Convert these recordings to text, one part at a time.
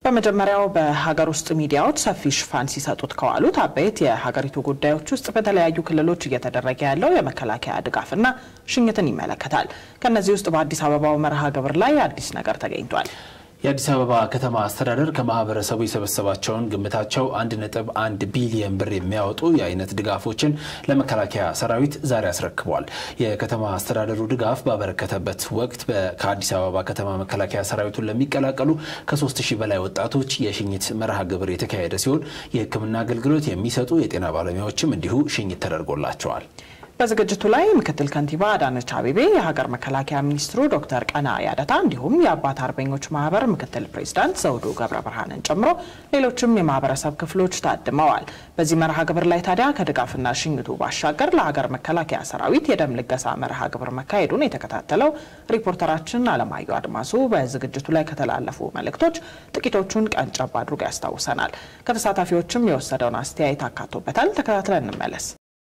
በመጀመሪያው በሀገር ውስጥ ሚዲያዎች ሰፊ ሽፋን ሲሰጡት ከዋሉት አበይት የሀገሪቱ ጉዳዮች ውስጥ በተለያዩ ክልሎች እየተደረገ ያለው የመከላከያ ድጋፍና ሽኝትን ይመለከታል። ከእነዚህ ውስጥ በአዲስ አበባው መርሃ ግብር ላይ አዲስ ነገር ተገኝቷል። የአዲስ አበባ ከተማ አስተዳደር ከማህበረሰቡ የሰበሰባቸውን ግምታቸው አንድ ነጥብ አንድ ቢሊየን ብር የሚያወጡ የአይነት ድጋፎችን ለመከላከያ ሰራዊት ዛሬ አስረክቧል። የከተማ አስተዳደሩ ድጋፍ ባበረከተበት ወቅት ከአዲስ አበባ ከተማ መከላከያ ሰራዊቱን ለሚቀላቀሉ ከሶስት ሺህ በላይ ወጣቶች የሽኝት መርሃ ግብር የተካሄደ ሲሆን የሕክምና አገልግሎት የሚሰጡ የጤና ባለሙያዎችም እንዲሁ ሽኝት ተደርጎላቸዋል። በዝግጅቱ ላይ ምክትል ከንቲባ አዳነች አቤቤ፣ የሀገር መከላከያ ሚኒስትሩ ዶክተር ቀና ያደታ እንዲሁም የአባት አርበኞች ማህበር ምክትል ፕሬዚዳንት ዘውዱ ገብረ ብርሃንን ጨምሮ ሌሎችም የማህበረሰብ ክፍሎች ታድመዋል። በዚህ መርሃ ግብር ላይ ታዲያ ከድጋፍና ሽኝቱ ባሻገር ለሀገር መከላከያ ሰራዊት የደም ልገሳ መርሃ ግብር መካሄዱን የተከታተለው ሪፖርተራችን አለማየሁ አድማሱ በዝግጅቱ ላይ ከተላለፉ መልእክቶች ጥቂቶቹን ቀንጨብ አድርጎ ያስታውሰናል። ከተሳታፊዎችም የወሰደውን አስተያየት አካቶበታል። ተከታትለን እንመለስ።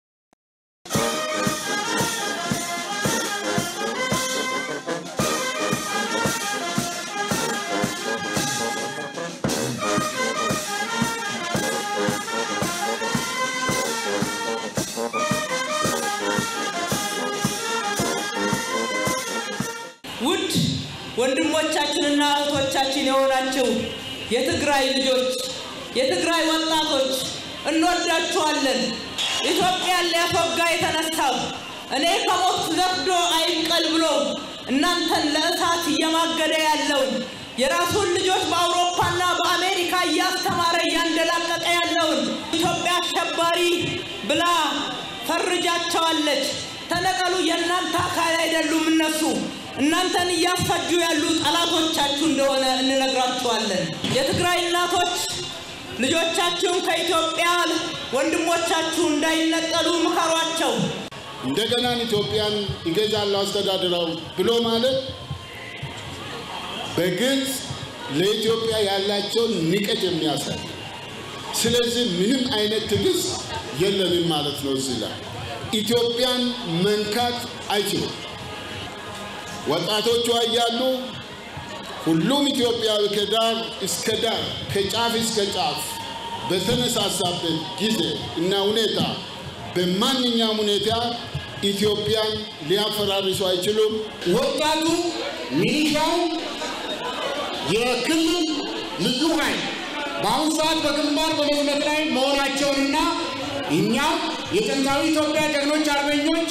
ውድ ወንድሞቻችንና እህቶቻችን የሆናችሁ የትግራይ ልጆች፣ የትግራይ ወጣቶች እንወዳችኋለን። ኢትዮጵያን ሊያስወጋ የተነሳው እኔ ከሞት ዘፍዶ አይብቀል ብሎ እናንተን ለእሳት እየማገደ ያለውን የራሱን ልጆች በአውሮፓና በአሜሪካ እያስተማረ እያንደላቀቀ ያለውን ኢትዮጵያ አሸባሪ ብላ ፈርጃቸዋለች። ተነቀሉ፣ የእናንተ አካል አይደሉም እነሱ እናንተን እያስፈጁ ያሉ ጠላቶቻችሁ እንደሆነ እንነግራችኋለን። የትግራይ እናቶች ልጆቻችሁን ከኢትዮጵያ ወንድሞቻችሁ እንዳይነጠሉ ምከሯቸው። እንደገና ኢትዮጵያን ይገዛለሁ አስተዳድረው ብሎ ማለት በግልጽ ለኢትዮጵያ ያላቸውን ንቀት የሚያሳይ ስለዚህ ምንም አይነት ትዕግስት የለንም ማለት ነው። እዚህ ላይ ኢትዮጵያን መንካት አይችሉም። ወጣቶቿ እያሉ ሁሉም ኢትዮጵያዊ ከዳር እስከ ዳር ከጫፍ እስከ ጫፍ በተነሳሳበት ጊዜ እና ሁኔታ በማንኛውም ሁኔታ ኢትዮጵያን ሊያፈራርሱ አይችሉም። ወጣቱ፣ ሚሊሻው፣ የክልል ልዩ ኃይል በአሁኑ ሰዓት በግንባር በመዝመት ላይ መሆናቸውንና እኛም የጥንታዊ ኢትዮጵያ ጀግኖች አርበኞች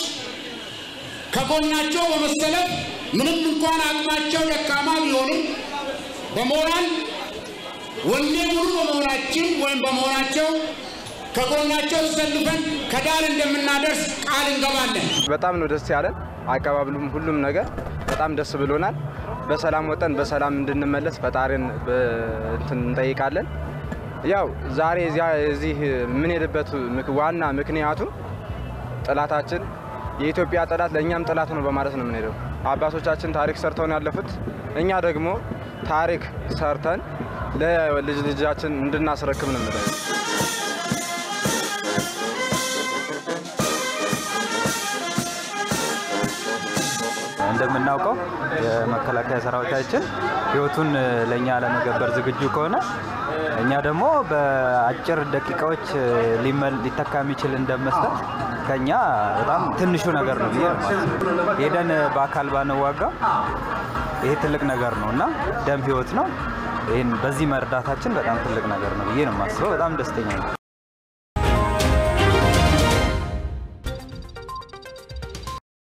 ከጎናቸው በመሰለፍ ምንም እንኳን አቅማቸው ደካማ ቢሆንም በሞራል ወኔ ሙሉ በመሆናችን ወይም በመሆናቸው ከጎናቸው ተሰልፈን ከዳር እንደምናደርስ ቃል እንገባለን። በጣም ነው ደስ ያለን። አቀባበሉም ሁሉም ነገር በጣም ደስ ብሎናል። በሰላም ወጠን በሰላም እንድንመለስ ፈጣሪን እንትን እንጠይቃለን። ያው ዛሬ እዚህ የምንሄድበት ዋና ምክንያቱ ጠላታችን የኢትዮጵያ ጠላት ለእኛም ጠላት ነው በማለት ነው የምንሄደው። አባቶቻችን ታሪክ ሰርተው ነው ያለፉት። እኛ ደግሞ ታሪክ ሰርተን ለልጅ ልጃችን እንድናስረክብ ነው የምንለው። እንደምናውቀው የመከላከያ ሰራዊታችን ሕይወቱን ለእኛ ለመገበር ዝግጁ ከሆነ እኛ ደግሞ በአጭር ደቂቃዎች ሊተካ የሚችል እንደመስጠት ከኛ በጣም ትንሹ ነገር ነው ብዬ ነው ሄደን በአካል ባንዋጋ ይሄ ትልቅ ነገር ነው እና ደም ሕይወት ነው። ይህን በዚህ መርዳታችን በጣም ትልቅ ነገር ነው ብዬ ነው የማስበው። በጣም ደስተኛ ነው።